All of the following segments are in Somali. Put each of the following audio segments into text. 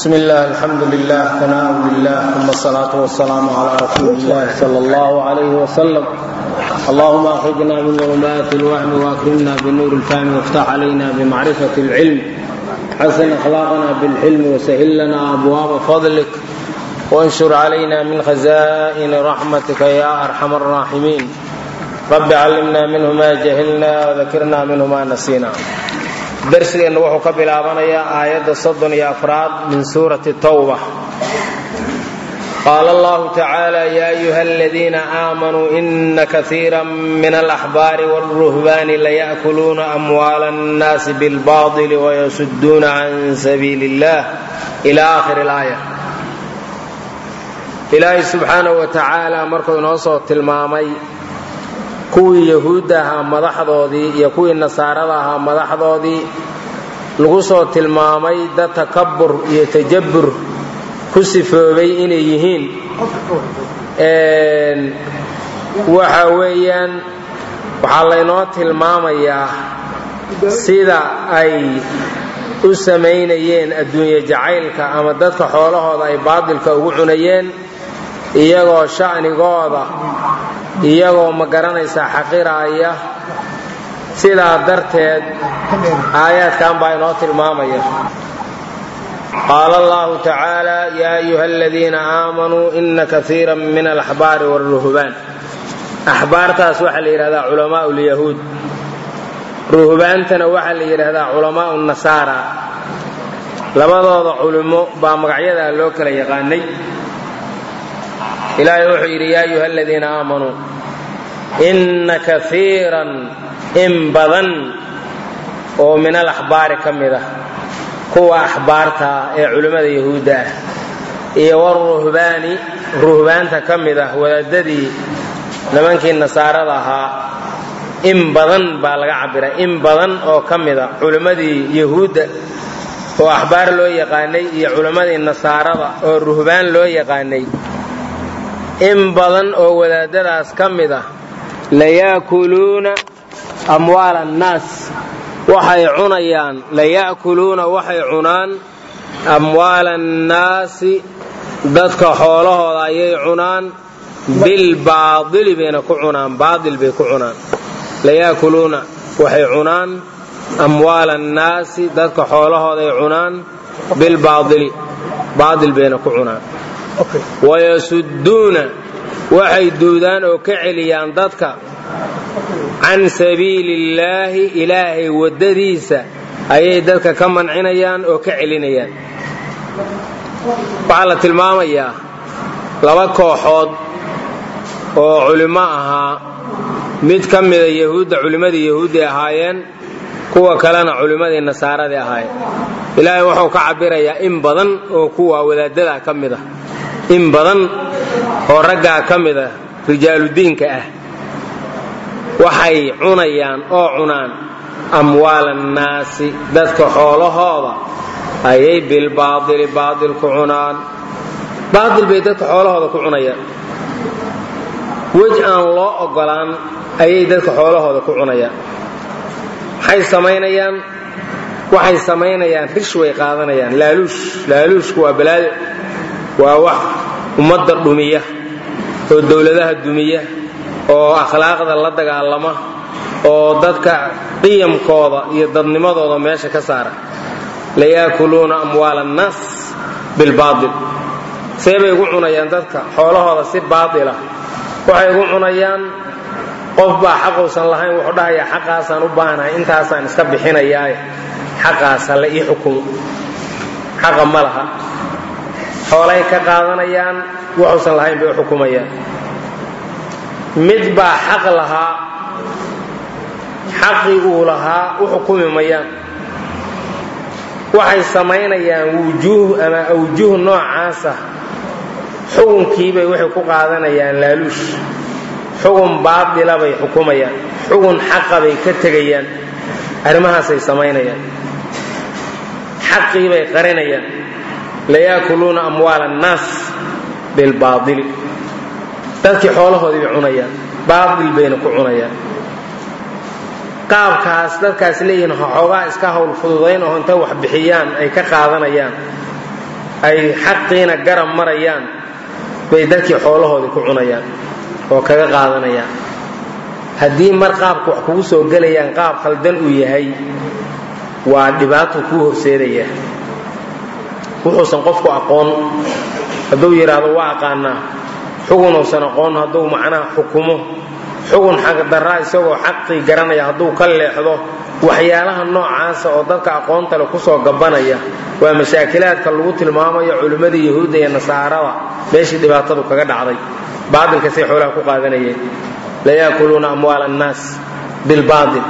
بسم الله الحمد لله ثناء لله ثم الصلاة والسلام على رسول الله صلى الله عليه وسلم اللهم أخرجنا من ظلمات الوهم وأكرمنا بنور الفهم وافتح علينا بمعرفة العلم حسن أخلاقنا بالحلم وسهل لنا أبواب فضلك وانشر علينا من خزائن رحمتك يا أرحم الراحمين رب علمنا منه ما جهلنا وذكرنا منه ما نسينا darsigeennu wuxuu ka bilaabanayaa aayadda soddon iyo afraad min suurati tawba qaala allahu tacaala yaa ayuha aladiina aamanuu ina kaiira min alaxbaari wاlruhbaani laya'kuluuna amwaala annaasi bilbaطili wayasuduuna can sabiili اllah ila aakhiri اlaaya ilaahay subxaanahu wa tacaala markuu inoo soo tilmaamay kuwii yahuudda ahaa madaxdoodii iyo kuwii nasaarada ahaa madaxdoodii lagu soo tilmaamay dad takabur iyo tajabbur ku sifoobay inay yihiin waxa weeyaan waxaa laynoo tilmaamayaa sida ay u samaynayeen adduunye jacaylka ama dadka xoolahooda ay baadilka ugu cunayeen iyagoo sha'nigooda iyagoo ma garanaysaa xaqiraaya sidaa darteed aayaadkan baa inoo tilmaamaya qaala allahu tacaala yaa ayuha aladiina aamanuu ina kaiira min alaxbaari wاlruhbaan axbaartaas waxaa la yidhahdaa culamaau lyahuud ruhbaantana waxaa la yidhaahdaa culamaau nasaara labadooda culimo baa magacyadaa loo kala yaqaanay ilaahay wuxuu yidhi yaa ayuha aladiina aamanuu inna kaiiran in badan oo min alaxbaari ka mid ah kuwa axbaarta ee culimmada yahuudda ah iyo waruhbaani ruhbaanta ka mid ah wadaadadii nimankii nasaarada ahaa in badan baa laga cabbiray in badan oo ka mid a culimmadii yahuudda oo axbaar loo yaqaanay iyo culimmadii nasaarada oo ruhbaan loo yaqaanay in badan oo wadaadadaas ka mid ah layaakuluuna amwaala annaas waxay cunayaan laya'kuluuna waxay cunaan amwaala annaasi dadka xoolahooda ayay cunaan bilbaadili bayna ku cunaan baadil bay ku cunaan layaakuluuna waxay cunaan amwaala annaasi dadka xoolahooday cunaan bilbaadili baadil bayna ku cunaan wayasudduuna waxay duudaan oo ka celiyaan dadka can sabiili illaahi ilaahay waddadiisa ayay dadka ka mancinayaan oo ka celinayaan waxaa la tilmaamayaa laba kooxood oo culimmo ahaa mid ka mida yahuudda culimmadii yahuudday ahaayeen kuwa kalena culimmadii nasaaradii ahaayeen ilaahay wuxuu ka cabbirayaa in badan oo kuwa wadaaddadaa ka mid ah in badan oo raggaa ka mid ah rijaaludiinka ah waxay cunayaan oo cunaan amwaala annaasi dadka xoolahooda ayay bilbaadili baadil ku cunaan baadil bay dadka xoolahooda ku cunayaan wej aan loo oggolaan ayay dadka xoolahooda ku cunayaan maxay samaynayaan waxay samaynayaan rish way qaadanayaan laaluush laaluushku waa balaado waa wax ummadda dhumiya oo dowladaha dumiya oo akhlaaqda la dagaalama oo dadka qiyamkooda iyo dadnimadooda meesha ka saara layaakuluuna amwaala annaas bilbaail see bay ugu cunayaan dadka xoolahooda si baatila waxay ugu cunayaan qof baa xaquusan lahayn wuxuu dhahayaa xaqaasaan u baahanahay intaasaan iska bixinayaaye xaqaas halla ii xukumo xaqa ma laha xoolay ka qaadanayaan wuxuusan lahayn bay u xukumayaan mid baa xaq lahaa xaqii uu lahaa u xukumi mayaan waxay samaynayaan wujuuh ama awjuh noocaasa xukunkiibay waxay ku qaadanayaan laaluush xugun baadila bay xukumayaan xugun xaqa bay ka tegayaan arrimahaasay samaynayaan xaqii bay qarinayaan layaakuluuna amwaala annaas bilbaadili dadkii xoolahoodii bay cunayaan baadil bayna ku cunayaan qaabkaas dadkaas leeyihiin xoogaa iska hawl fududayn oo intay wax bixiyaan ay ka qaadanayaan ay xaqiina garab marayaan bay dadkii xoolahoodii ku cunayaan oo kaga qaadanayaan haddii mar qaabka wax kugu soo gelayaan qaab khaldan uu yahay waa dhibaato kuu horseedaya wuxuusan qofku aqoon hadduu yidhaahdo waa aqaanaa xugunuusan aqoon hadduu macnaha xukumo xugun xaqdarraa isagoo xaqii garanaya hadduu ka leexdo waxyaalaha noocaasa oo dadka aqoonta le kusoo gabanaya waa mashaakilaadka lagu tilmaamayo culimmadii yahuudda iyo nasaarada meeshii dhibaatadu kaga dhacday baatilkasay xoolaha ku qaadanayeen layaakuluuna amwaala annaas bilbaatil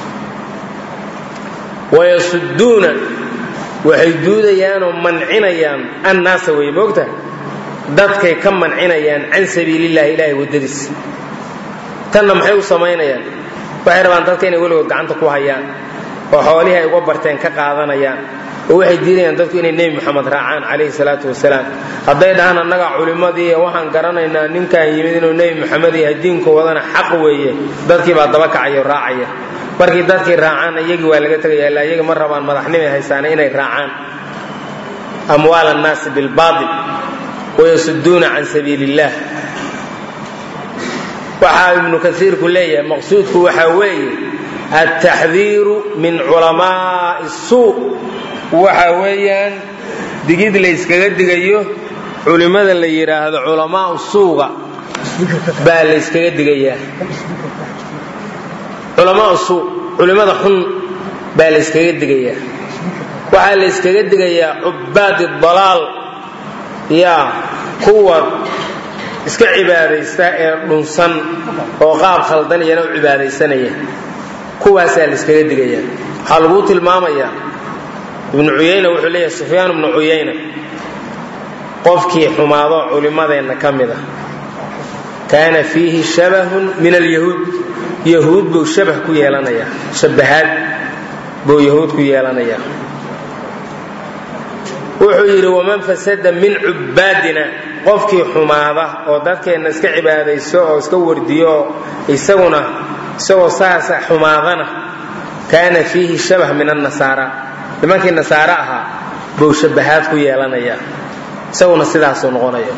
wayasuduuna waxay duudayaanoo mancinayaan annaasa wey moogta dadkay ka mancinayaan can sabiilillahi ilaahay waddadiisa tanna maxay u samaynayaan waxay rabaan dadka inay weligood gacanta ku hayaan oo xoolihii ay uga barteen ka qaadanayaan oo waxay diidayaan dadku inay nebi moxamed raacaan calayhi salaatu wasalaam hadday dhahaan annaga culimmadii waxaan garanaynaa ninkaan yimid inuu nebi moxamed yahay diinku wadana xaq weeye dadkii baa daba kacaya oo raacaya markii dadkii raacaan iyagii waa laga tegaya illaa iyagii ma rabaan madaxnimay haysaana inay raacaan amwaal annaasi bilbaatil wayasuduuna can sabiili illaah waxaa ibnu kaiirku leeyahay maqsuudku waxaa weeye altaxdiiru min culamaa'i suu waxa weeyaan digid layskaga digayo culimmada la yidhaahdo culamaau suuga baa layskaga digayaa culamaau suu culimmada xun baa layskaga digayaa waxaa layskaga digayaa cubbaadi dalaal yaa kuwa iska cibaadaysta ee dhunsan oo qaab khaldan iyana u cibaadaysanaya kuwaasaa layskaga digaya waxaa laguu tilmaamayaa ibnu cuyayna wuxuu leeyahay sufyaan ibnu cuyayna qofkii xumaado culimmadeenna ka mid a kaana fiihi shabahun min alyahuud yahuud buu shabah ku yeelanayaa shabahaad buu yahuud ku yeelanayaa wuxuu yidhi waman fasada min cubbaadina qofkii xumaada oo dadkeenna iska cibaadayso oo iska wardiyo oo isaguna isagoo saasa xumaadana kaana fiihi shabah min annasaara nimankii nasaare ahaa buu shabahaad ku yeelanayaa isaguna sidaasuu noqonaya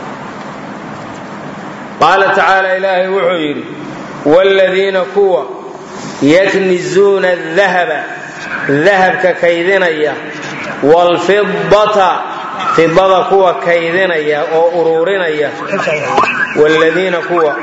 qaala tacaala ilaahay wuxuu yidhi waaladiina kuwa yaknizuuna adahaba dahabka kaydinaya waalfidata fidada kuwa kaydinaya oo ururinaya wladiina kuwa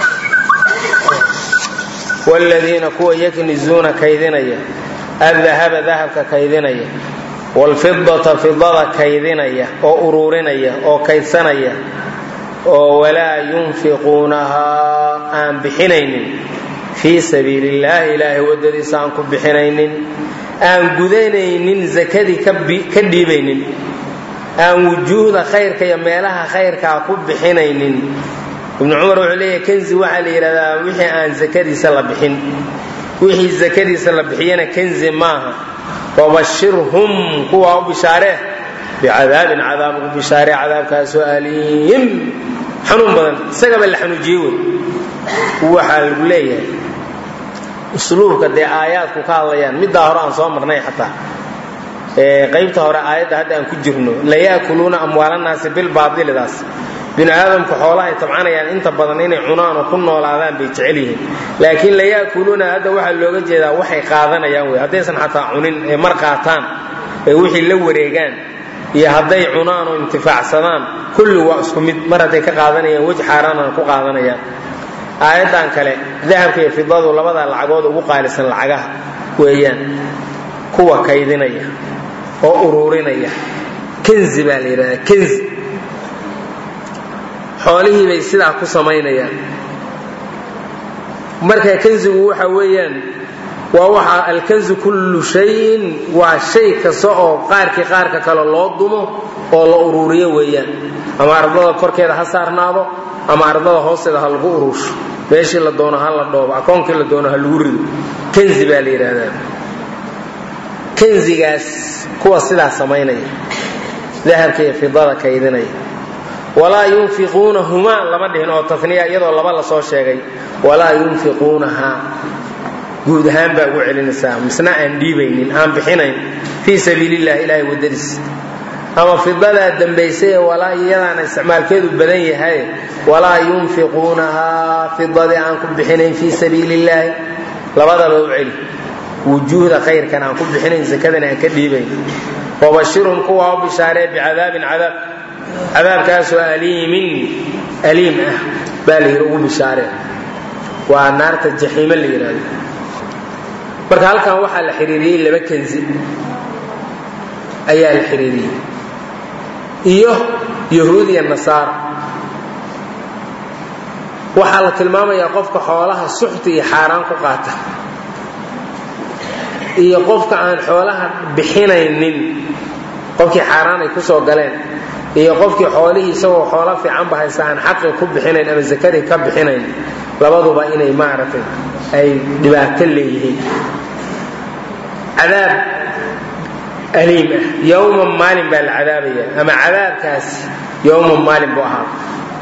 waaladiina kuwa yaknizuuna kaydinaya adahaba dahabka kaydinaya waalfidata fidada kaydinaya oo ururinaya oo kaydsanaya oo walaa yunfiquunahaa aan bixinaynin fii sabiili illaahi ilaahay waddadiisa aan ku bixinaynin aan gudanaynin zakadii ka dhiibaynin aan wujuuhda khayrka iyo meelaha khayrkaa ku bixinaynin ibnu cumar wuxuu leeyahay kanzi waxaa la yidhahdaa wixii aan zakadiisa la bixin wixii zakadiisa la bixiyana kanzi maaha wabashirhum kuwaa u bishaaree bicadaabin cadaab ugu bishaaree cadaabkaasoo aliim xanuun badan isagaba la xanuujiye wey waxaa lagu leeyahay usluubka dee aayaadku ka hadlayaan middaa hore aan soo marnay xataa qaybta hore aayadda hadda aan ku jirno layaakuluuna amwaalannaasi bilbaadilidaas binu aadamku xoolaha ay tabcanayaan inta badan inay cunaan oo ku noolaadaan bay jecel yihiin laakiin layaakuluuna hadda waxaa looga jeedaa waxay qaadanayaan wey haddaysan xataa cunin ee mar qaataan ee wixii la wareegaan iyo hadday cunaan oo intifaacsadaan kulli waa isku mid mar hadday ka qaadanayaan wej xaaraanana ku qaadanayaan aayaddan kale dahabka iyo fidadu labada lacagood ugu qaalisan lacagaha weeyaan kuwa kaydinaya oo ururinaya kanzi baa la yidhahdaa kanzi xoolihii bay sidaa ku samaynayaan marka kanzigu waxa weeyaan waa waxa alkanzu kullu shayin waa shay kasta oo qaarkii qaarka kale loo dumo oo la uruuriyo weeyaan ama ardada korkeeda ha saarnaado ama ardada hoosteeda ha lagu uruusho meeshii la doono ha la dhoobo akoonkii la doono ha lagu rido kanzi baa la yidhaahdaa kanzigaas kuwa sidaa samaynaya dahabka iyo fidada kaydinaya walaa yunfiquunahumaa lama dhihin oo taniya iyadoo laba lasoo sheegay walaa yunfiquunahaa guud ahaan baa ugu celinaysaa misna aan dhiibaynin aan bixinayn fii sabiilillahi ilaahay waddadiis ama fidadaa dambaysay ee walaa iyadaana isticmaalkeedu badan yahay walaa yunfiquunahaa fidadii aan ku bixinayn fii sabiili illaahi labadaba u celi wujuuhda khayrkan aan ku bixinayn sakadana aan ka dhiibayn wabashirhum kuwa u bishaaree bicadaabin cadaab cadaabkaasoo aliimin aliim ah baa la yidhi ugu bishaaree waa naarta jaxiime la yidhaahdo marka halkan waxaa la xiriiriyey laba kanzi ayaa la xiriiriyey iyo yahuud iyo nasaara waxaa la tilmaamayaa qofka xoolaha suxta iyo xaaraan ku qaata iyo qofka aan xoolaha bixinaynin qofkii xaaraan ay ku soo galeen iyo qofkii xoolihii isagoo xoolo fiicanba haysta aan xaqi ku bixinayn ama sakadii ka bixinayn labaduba inay maaragtay ay dhibaato leeyihiin cadaab aliim ah yowman maalin baa la cadaabaya ama cadaabkaasi yowman maalin buu ahaa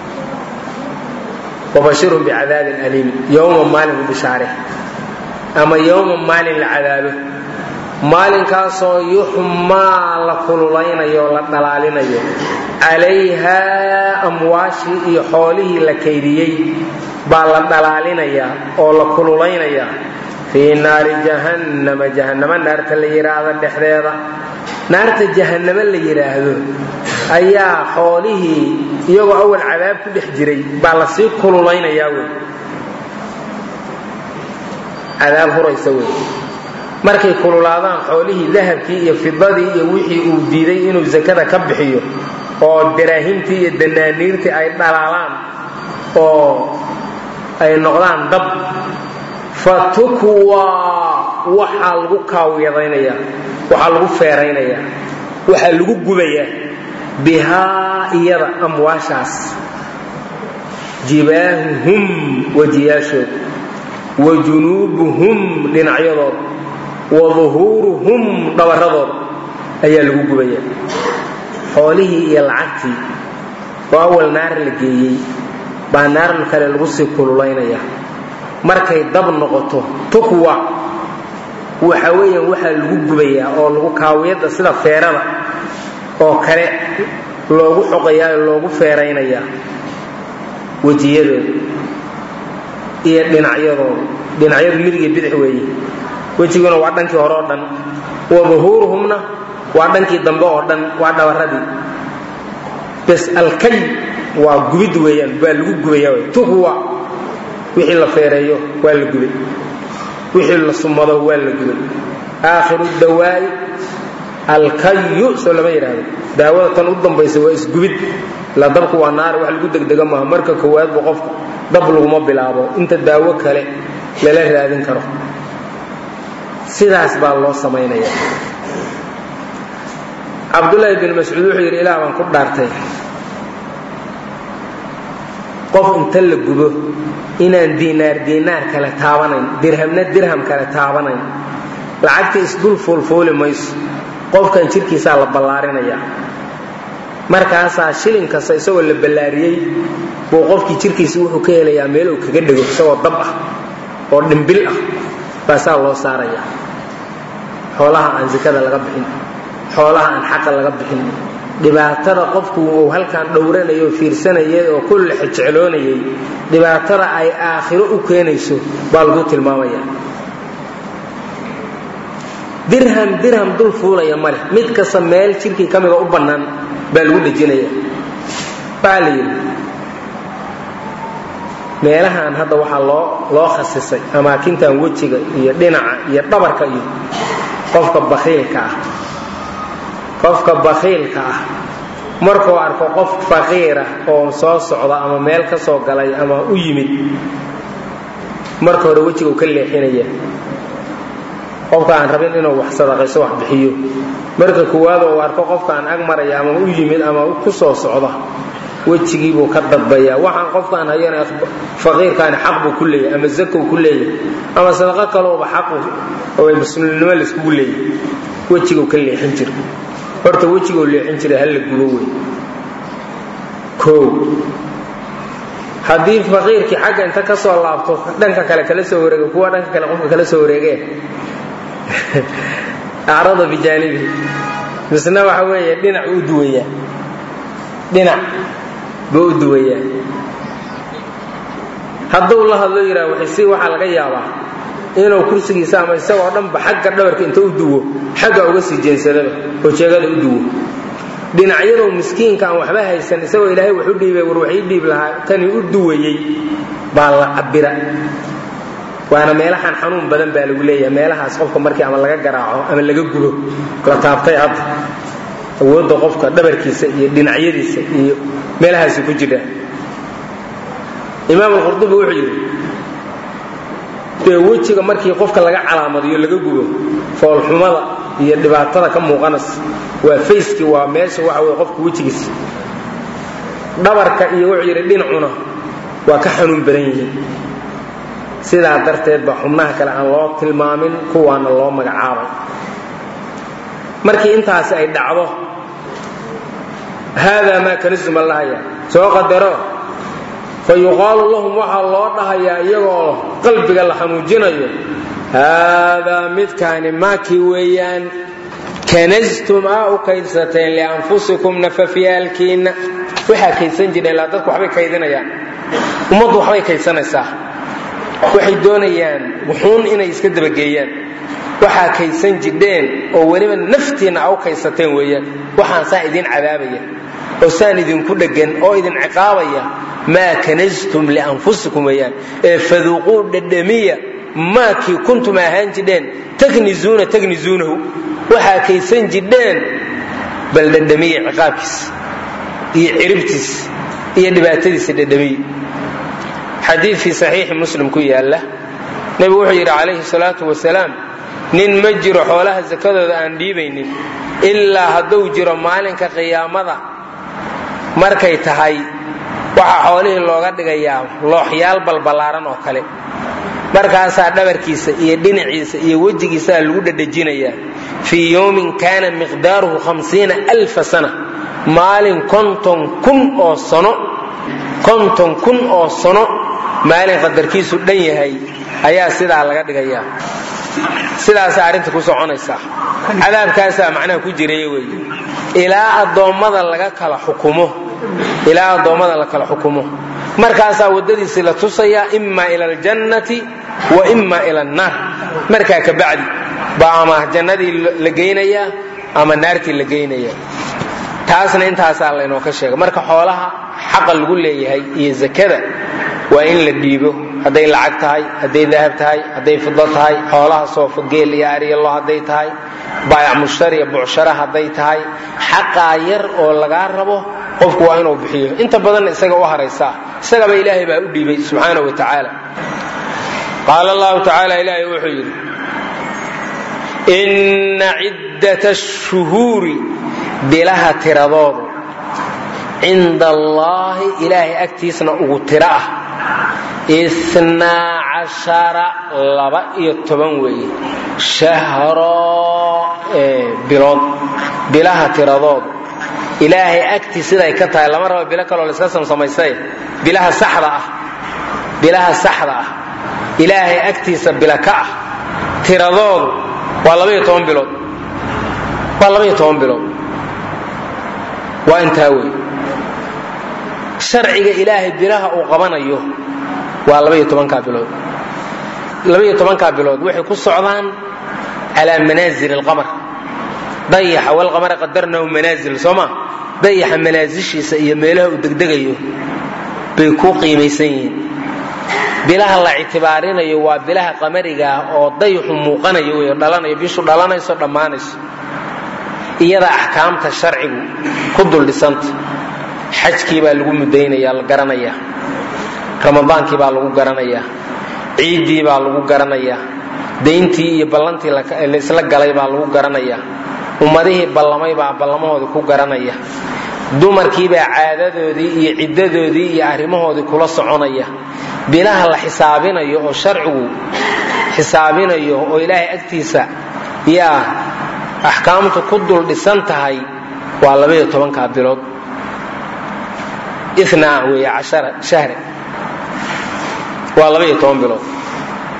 wabashirhum bicadaabin aliimin yowman maalin u bishaare ama yowman maalin la cadaabo maalinkaasoo yuxmaa la kululaynayo o la dhalaalinayo calayhaa amwaashii iyo xoolihii la kaydiyey baa la dhalaalinayaa oo la kululaynayaa fii naari jahannama jahannamo naarta la yidhaahdo dhexdeeda naarta jahannamo la yidhaahdo ayaa xoolihii iyagoo awal cadaab ku dhex jiray baa lasii kululaynayaa wey cadaab huraysa wey markay kululaadaan xoolihii dahabkii iyo fidadii iyo wixii uu diiday inuu sakada ka bixiyo oo daraahimtii iyo danaaniirtii ay dhalaalaan oo ay noqdaan dab fatukwaa waxaa lagu kaawiyadaynaya waxaa lagu feeraynayaa waxaa lagu gubayaa bihaa iyada amwaashaas jibaahuhum wajiyaashooda wa junuubuhum dhinacyadooda wa duhuuruhum dhabarradooda ayaa lagu gubayaa xoolihii iyo lacagtii oo awal naar la geeyey baa naar kale lagu sii kululaynaya markay dab noqoto tukwa waxa weeyaan waxaa lagu gubayaa oo lagu kaawiyadda sida feerada oo kale loogu xoqayaa oo loogu feeraynayaa wejiyadooda iyo dhinacyadooda dhinacyadu midiga bidix weeye wejiguna waa dhankii hore oo dhan wa duhuuruhumna waa dhankii dambe oo dhan waa dhabaradii bes alkay waa gubid weeyaan waa lagu gubaya tukwa wixii la feereeyo waa la gubay wixii la sumado waa la gubay aakhiru dawaa'i alkayu soo lama yidhaahdo daawada tan u dambaysa waa isgubid ila dabku waa naari wax lagu degdega maaha marka koowaad bu qofka dab laguma bilaabo inta daawo kale lala raadin karo sidaas baa loo samaynaya cabdulaahi bin mascuud wuxuu yidhi ilaah baan ku dhaartay qof inta la gubo inaan diinaar diinaar kale taabanayn dirhamna dirham kale taabanayn lacagta isdul fuulfuuli mayso qofkan jidhkiisaa la ballaarinaya markaasaa shilin kasta isagoo la ballaariyey buu qofkii jidhkiisa wuxuu ka helayaa meel uu kaga dhego isagoo dab ah oo dhimbil ah baasaa loo saaraya xoolaha aan sikada laga bixin xoolaha aan xaqa laga bixin dhibaatada qofku uu halkan dhowranayay oo fiirsanayay oo ku lexejecloonayay dhibaatada ay aakhiro u keenayso baa lagu tilmaamaya dirham dirham dul fuulaya maleh mid kasta meel jidhkii ka mida u bannaan baa lagu dhejinaya baa la yidhi meelahan hadda waxaa loo loo khasisay amaakintan wejiga iyo dhinaca iyo dhabarka iyo qofka bakhiilka ah qofka bakhiilka ah markuu arko qof faqiira oo soo socda ama meel ka soo galay ama u yimid marka hore wejiga uu ka leexinaya qofka aan rabin inuu wax sadaqayso wax bixiyo marka koowaad uu arko qofka aan ag maraya ama u yimid ama ku soo socda wejigiibuu ka dadbaya waxaan qofkaan hayana faqiirkaani xaq buu ku leeyahay ama zakow ku leeyahay ama sadaqo kalooba xaqu oo muslimnimo laiskugu leeyahay wejiguu ka leexin jira horta wejiguu leexin jiray hala gubo wey o haddii faqiirkii xagga inta ka soo laabto dhanka kale kala soo wareega kuwa dhanka kale qofka kala soo wareegee acrada bijaanibihi misna waxa weeye dhinac u duwayaa dhinac buu u duwayaa hadduu la hadlo yidhaha waxaysi waxaa laga yaabaa inuu kursigiisa ama isagoo dhanba xagga dhabarka inta u duwo xagga uga sii jeensadaba oo jeegada u duwo dhinacyaduu miskiinka aan waxba haysan isagoo ilaahay wax u dhiibay war wax ii dhiib lahaa tani u duwayey baa la cabira waana meelahan xanuun badan baa lagu leeyahay meelahaas qofka markii ama laga garaaco ama laga gubo la taabtay hadda awoodda qofka dhabarkiisa iyo dhinacyadiisa iyo meelahaasi ku jira imaam alqurdubi wuxuu yidhi dee wejiga markii qofka laga calaamadiyo laga gubo foolxumada iyo dhibaatada ka muuqanaysa waa fayskii waa meesha waxa wey qofka wejigiisa dhabarka iyo wuxuu yidhi dhinacuna waa ka xanuun badan yihiin sidaa darteed ba xubnaha kale aan loo tilmaamin kuwaana loo magacaabay markii intaasi ay dhacdo haadaa maa kanisuma lahaya soo qadaro fa yuqaalu lahum waxaa loo dhahayaa iyagoo qalbiga la xanuujinayo haadaa midkaani maakii weeyaan kanastum aa u kaydsateen lianfusikum nafafyaalkiinna waxaa kaydsan jireen ilaa dadku waxbay kaydinayaan ummaddu waxbay kaydsanaysaa waxay doonayaan wuxuun inay iska dabageeyaan waxaa kaydsan jidheen oo weliba naftiinna a u kaydsateen weeyaan waxaan saa idin cadaabaya oo saan idinku dheggan oo idin ciqaabaya maa kanastum lianfusikum weeyaan ee faduuquu dhadhamiya maakii kuntum ahaan jidheen taknizuuna taknizuunahu waxaa kaydsan jidheen bal dhadhamiya ciqaabkiisa iyo ciribtiisa iyo dhibaatadiisa dhadhamiya xadiid fii saxiixi muslim ku yaalla nebigu wuxuu yidhi calayhi salaatu wasalaam nin ma jiro xoolaha sakadooda aan dhiibaynin ilaa hadduu jiro maalinka qiyaamada markay tahay waxaa xoolihii looga dhigayaa looxyaal balballaaran oo kale markaasaa dhabarkiisa iyo dhinaciisa iyo wejigiisaa lagu dhadhajinayaa fii yowmin kaana miqdaaruhu hamsiina alfa sana maalin konton kun oo sano konton kun oo sano maalin qadarkiisu dhan yahay ayaa sidaa laga dhigayaa sidaasaa arrinta ku soconaysaa cadaabkaasaa macnaha ku jiray wey ilaa addoommada laga kala xukumo ilaa addoommada la kala xukumo markaasaa waddadiisii la tusayaa imma ila aljannati wa imma ila annaar markaa ka bacdi baa ama jannadii la geynayaa ama naartii la geynayaa taasna intaasaa laynoo ka sheegay marka xoolaha xaqa lagu leeyahay iyo zakada waa in la dhiibo hadday lacag tahay hadday dahab tahay hadday fido tahay xoolaha soofo geel iyo aryalo hadday tahay baayac mushtariya bucshara hadday tahay xaqaa yar oo lagaa rabo qofku waa inuu bixiyo inta badanna isaga u haraysaa isagaba ilaahay baa u dhiibay subxaana wa tacaala qaala allahu tacaala ilaahay wuxuu yidhi inna ciddata shuhuuri bilaha tiradoodu cinda allaahi ilaahay agtiisna ugu tiro ah inaa cashara laba iyo toban weeye shahroo bilood bilaha tiradoodu ilaahay agtii siday ka tahay lama rabo bilo kaloo layska samsamaystay bilaha saxda ah bilaha saxda ah ilaahay agtiisa bila ka ah tiradoodu waa labaiyo toban bilood waa labaiyo toban bilood waa intaa wey sharciga ilaahay bilaha uu qabanayo waa labaiyo tobankaa bilood labaiyo tobankaa bilood waxay ku socdaan calaa manaazil alqamar dayaxa walqamara qadarnahu manaazil soo ma dayaxa manaasishiisa iyo meelaha uu degdegayo bay ku qiimaysan yihiin bilaha la ictibaarinayo waa bilaha qamarigaa oo dayaxu muuqanayo wey dhalanayo bishu dhalanayso dhammaanayso iyada axkaamta sharcigu ku duldhisanta xajkii baa lagu mudaynaya la garanayaa ramadaankii baa lagu garanayaa ciiddii baa lagu garanayaa dayntii iyo ballantii laisla galay baa lagu garanayaa ummadihii ballamay baa ballamahoodii ku garanaya dumarkiibaa caadadoodii iyo ciddadoodii iyo arrimahoodii kula soconaya bilaha la xisaabinayo oo sharcigu xisaabinayo oo ilaahay agtiisa yaa axkaamtu ku dul dhisan tahay waa labaiyo tobankaa bilood inaa weeye cashara shahre waa labaiyo toban bilood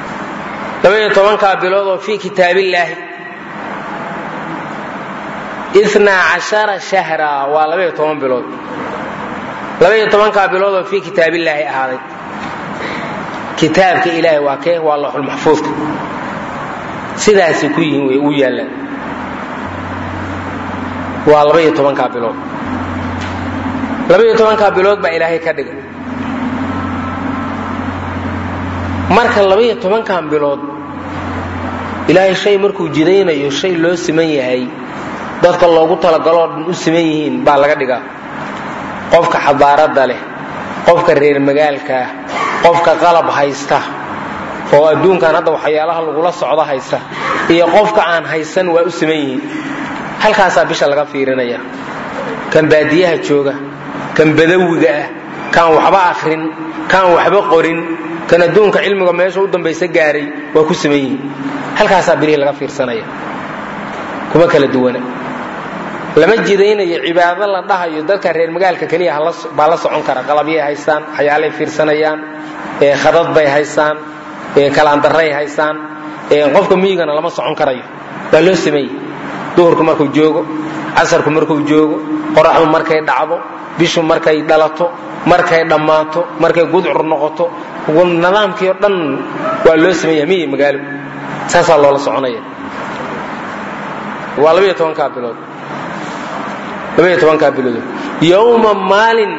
labaiyo tobankaa bilood oo fii kitaabillaahi inaa cashara shahra waa labaiyo toban bilood labaiyo tobankaa biloodoo fii kitaabillaahi ahaaday kitaabka ilaahay waa kee waa looxulmaxfuudka sidaasay ku yihiin way u yaallaan waa labaiyo tobankaa bilood labaiyo tobankaa bilood baa ilaahay ka dhigay marka labaiyo tobankan bilood ilaahay shay markuu jidaynayo shay loo siman yahay dadka loogu talagaloo dhan u siman yihiin baa laga dhigaa qofka xadaaradda leh qofka reer magaalkaah qofka qalab haysta oo adduunkan hadda waxyaalaha lagula socdo haysta iyo qofka aan haysan waa u siman yihiin halkaasaa bisha laga fiirinaya kan baadiyaha jooga kan badawiga ah kaan waxba akhrin kaan waxba qorin kan adduunka cilmiga meesha u dambaysa gaaray waa ku siman yihiin halkaasaa bilihii laga fiirsanaya kuma kala duwana lama jidaynayo cibaado la dhahayo dadka reer magaalka keliya baa la socon kara qalabyay haystaan waxyaalay fiirsanayaan khadad bay haystaan kalaandaray haystaan qofka miyigana lama socon karayo waa loo sameeyey duhurku markuu joogo casarku markuu joogo qoraxdu markay dhacdo bishu markay dhalato markay dhammaato markay gudcur noqoto nidaamkii oo dhan waa loo sameeya miyi magaalo saasaa loola soconaya waa labaiyo tobankaa bilood labaiyo tobankaa bilood yowma maalin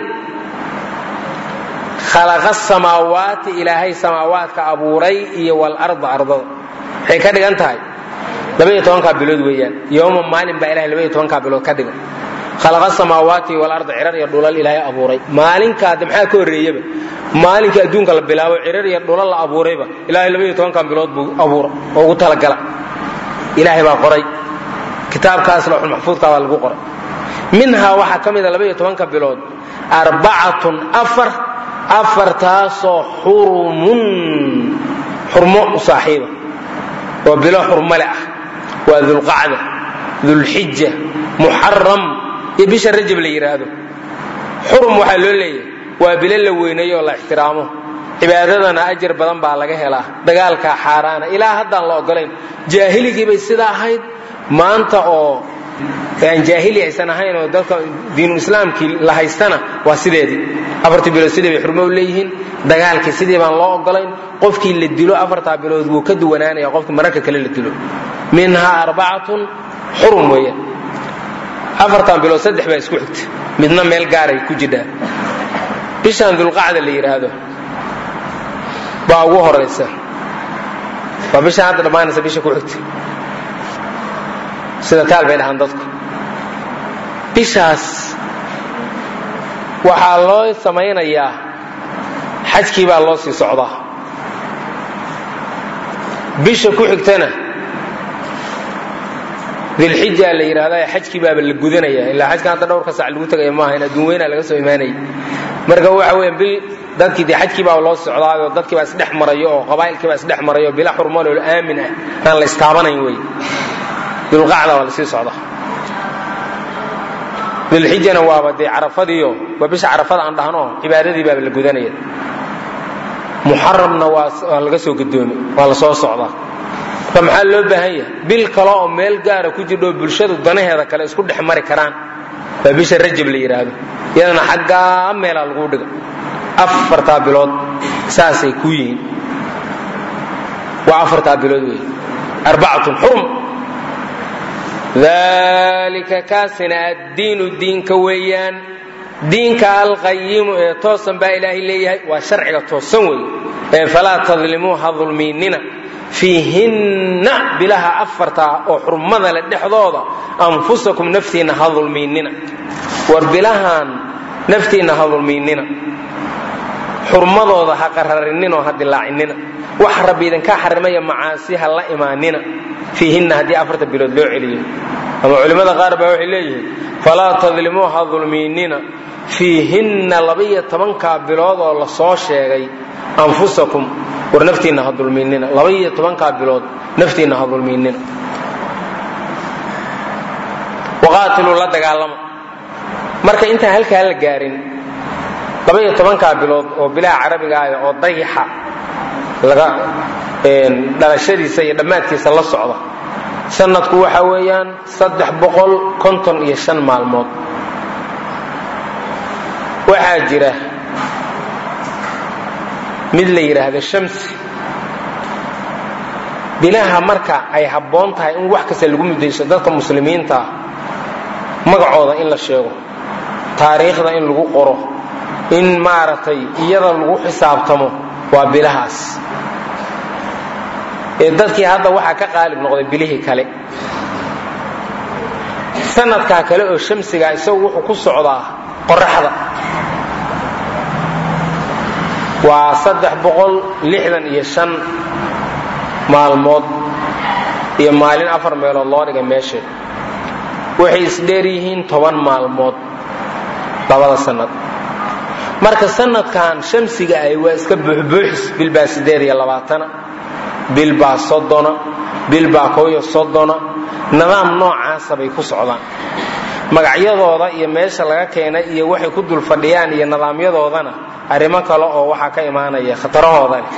khalaqa samaawaati ilaahay samaawaadka abuuray iyo walarda ardada waxay ka dhigan tahay labaiyo tobankaa bilood weeyaan yowma maalin baa ilahay labaiyo tobankaa bilood ka dhigan khalaqa samaawaati walarda cirar iyo dhulal ilaahay abuuray maalinkaade maxaa ka horreeyaba maalinkii adduunka la bilaabo cirar iyo dhulal la abuurayba ilaahay labaiyo tobankan bilood buu abuura oo ugu talagala ilaahay baa qoray kitaabkaas lawxulmaxfuudka baa lagu qoray minhaa waxaa ka mida labaiyo tobanka bilood arbacatun afar afartaasoo xurumun xurmo u saaxiiba oo bilo xurmale ah waa dulqacda dulxija muxaram iyo bisha rajab la yidhaahdo xurum waxaa loo leeyahay waa bilo la weynayo oo la ixtiraamo cibaadadana ajar badan baa laga helaa dagaalkaa xaaraana ilaa haddaan la ogolayn jaahiligii bay sidaa ahayd maanta oo aan jaahili aysan ahayn oo dadka diinulislaamkii la haystana waa sideedii afartii bilood sidii bay xurmo u leeyihiin dagaalkii sidii baan loo ogolayn qofkii la dilo afartaa bilood wuu ka duwanaanaya qofkii mararka kale la dilo minhaa arbacatun xurum weeyaan afartan bilood saddex baa isku xigta midna meel gaaray ku jidhaa bishaan dulqacda la yidhaahdo baa ugu horaysa waa bishaan hadda dhammaanaysa bisha ku xigta sida taal bay dhahaan dadku bishaas waxaa loo samaynayaa xajkii baa loo sii socdaa bisha ku xigtana dilxija la yidhahdaa xajkii baaba la gudanaya ilaa xajkan hadda dhowrka sac lagu tegaya maaha in adduun weynaa laga soo imaanayay marka waxa weya bil dadkii dee xajkii baa loo socdaayo dadkii baa isdhex marayo oo qabaa'ilkii baa isdhex marayo bila xurmaloo aamin ah aan la istaabanayn wey dulqacda waa lasii socda dilxijana waaba dee carafadiio waa bisha carafada aan dhahno cibaadadii baaba la gudanaya muxaramna waa laga soo gudoomi waa la soo socdaa marka maxaa loo baahan yahay bil kale oo meel gaara ku jirdho bulshadu danaheeda kale isku dhex mari karaan waa bisha rajab la yidhaahdo iyadana xaggaa meelaa lagu dhiga afartaa bilood saasay ku yihiin waa afartaa bilood wey arbacatun xurum dalika kaasina addiinu diinka weeyaan diinka alqayimu ee toosan baa ilaahay leeyahay waa sharciga toosan wey ee falaa tadlimuu ha dulmiinina fiihinna bilaha afartaa oo xurmada le dhexdooda anfusakum naftiinna ha dulmiinina war bilahan naftiinna ha dulmiinina xurmadooda ha qararininoo ha dilaacinina wax rabbi idinkaa xarimaya macaasi ha la imaanina fiihinna haddii afarta bilood loo celiyo ama culimmada qaar baa waxay leeyihiin falaa tadlimuu ha dulmiinina fiihinna labaiyo tobankaa bilood oo la soo sheegay anfusakum war naftiinna ha dulmiinina labaiyo tobankaa bilood naftiinna ha dulmiinina waqaatiluu la dagaalama marka intaan halkaa la gaarin labaiyo tobankaa bilood oo bilaha carabiga ah oo dayixa laga dhalashadiisa iyo dhammaadkiisa la socda sanadku waxa weeyaan saddex boqol konton iyo shan maalmood waxaa jira mid la yidhaahdo shamsi bilaha marka ay habboon tahay in wax kasta lagu muddayso dadka muslimiinta ah magacooda in la sheego taariikhda in lagu qoro in maaragtay iyada lagu xisaabtamo waa bilahaas ee dadkii hadda waxaa ka qaalib noqday bilihii kale sanadkaa kale oo shamsiga isagu wuxuu ku socdaa qoraxda waa saddex boqol lixdan iyo shan maalmood iyo maalin afar meelood loo dhigay meesheed waxay isdheer yihiin toban maalmood labada sanad marka sanadkan shamsiga ahi waa iska buuxbuuxis bilbaa sideed iyo labaatana bilbaa soddona bilbaa koyo soddona nidaam noocaasa bay ku socdaan magacyadooda iyo meesha laga keenay iyo waxay ku dul fadhiyaan iyo nidaamyadoodana arrimo kale oo waxaa ka imaanaya khatarahooda leh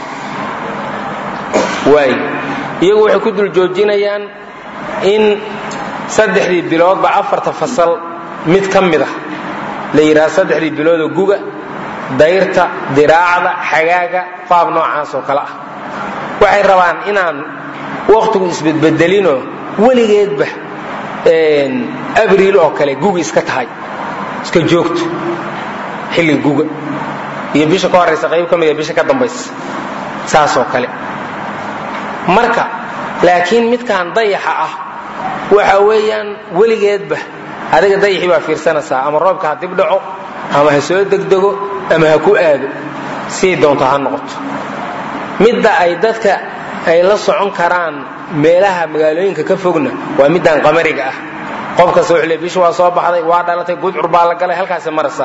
waay iyagu waxay ku dul joojinayaan in saddexdii biloodba afarta fasal mid ka mid ah la yidhaha saddexdii biloodoo guga dayrta diraacda xagaaga qaab noocaas oo kale ah waxay rabaan inaan wakhtigu isbedbedelinoo weligeedba abriil oo kale guga iska tahay iska joogto xilliga guga iyo bisha ka horaysa qayb ka mida bisha ka dambaysa saasoo kale marka laakiin midkan dayaxa ah waxa weeyaan weligeedba adiga dayaxii baa fiirsanaysaa ama roobka ha dib dhaco ama ha soo degdego ama ha ku aado sii doonto ha noqoto midda ay dadka ay la socon karaan meelaha magaalooyinka ka fogna waa middan qamariga ah qof kasta wuxuu le bisha waa soo baxday waa dhalatay gudcur baa la galay halkaasi maraysaa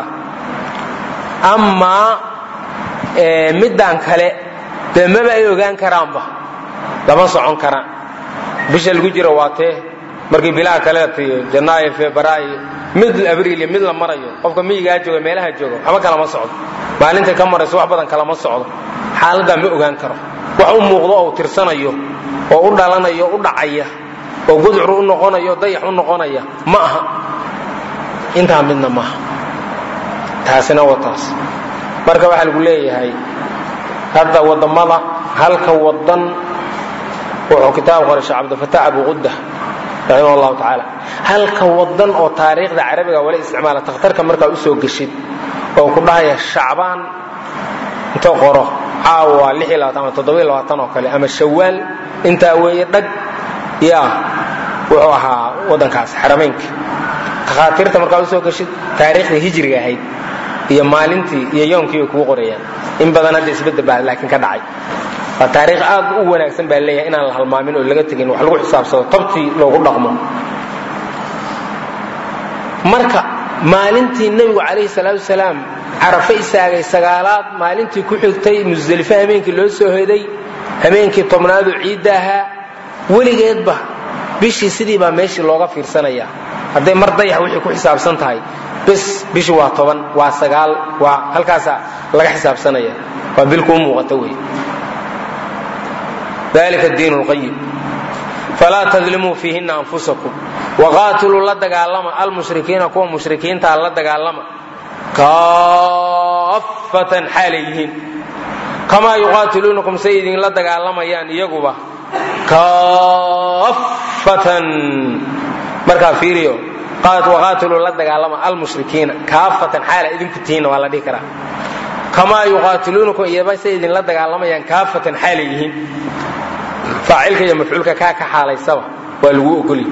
amaa middan kale dee maba ay ogaan karaanba lama socon karaan bisha lagu jiro waa tee markii bilaha kaleetiyo janaayo febraayo mid abriil mid la marayo qofka miyigaa jooga meelaha jooga waxba kalama socdo maalintay ka marayso wax badan kalama socdo xaaladdaa ma ogaan karo wax u muuqdo oo tirsanayo oo u dhalanayo u dhacaya oo gudcur u noqonayo dayax u noqonaya ma aha intaa midna maaha taasina waa taas marka waxaa lagu leeyahay hadda wadamada halka wadan wuxuu kitaab qoray sheekh cabdilfataax abu qudda raximah allahu tacaala halka wadan oo taariikhda carabiga wala isticmaala takhtarka markaa usoo geshid oo ku dhahaya shacbaan inta qoro caawa ama oo kale ama shawaal intaa weeye dhag ya wuxuu ahaa wadankaas xaramaynka takhaatiirta markaa usoo geshid taariikhdii hijriga ahayd iyo maalintii iyo yoomkii bay kugu qorayaan in badan hadda isbedel baa laakiin ka dhacay waa taariikh aad u wanaagsan baa leeyahay inaan la halmaamin oo laga tegin wax lagu xisaabsado tabtii loogu dhaqmo marka maalintii nebigu calayhi salaatu wasalaam carafe isaagay sagaalaad maalintii ku xigtay musdelifo habeenkii loo soo hoday habeenkii tobnaadoo ciidda ahaa weligeedba bishii sidii baa meeshii looga fiirsanaya hadday mar dayax wixii ku xisaabsan tahay bis bishii waa toban waa sagaal waa halkaasaa laga xisaabsanaya waa bil kuu muuqata wey dalika diin lqayim falaa tadlimuu fiihina anfusakum waqaatiluu la dagaalama almushrikiina kuwa mushrikiintaa la dagaalama kaafatan xaalay yihiin kamaa yuqaatiluunakum say idinla dagaalamayaan iyaguba kaafatan markaa fiiriyo waqaatiluu la dagaalama almushrikiina kaafatan xaala idinku tihiinna waa la dhihi karaa kamaa yuqaatiluunakum iyaba say idinla dagaalamayaan kaafatan xaalay yihiin faacilka iyo mafcuulka kaa ka xaalaysaba waa lagu ogolya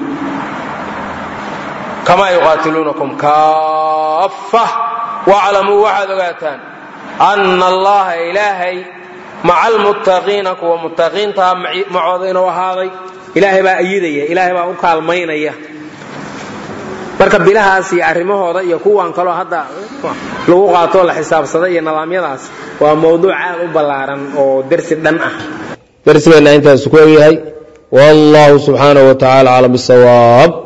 kamaa yuqaatiluunakum kaafa waclamuu waxaad ogaataan ana allaha ilaahay maca almuttaqiina kuwa muttaqiintaa macooda inuu ahaaday ilaahay baa ayidaya ilaahay baa u kaalmaynaya marka bilahaas iyo arrimahooda iyo kuwan kaloo hadda lagu qaatoo la xisaabsada iyo nidaamyadaas waa mawduuc aad u ballaaran oo dersi dhan ah darsigeenna intaas ku egyahay wallahu subxaanaه wa tacala aclam bisawaab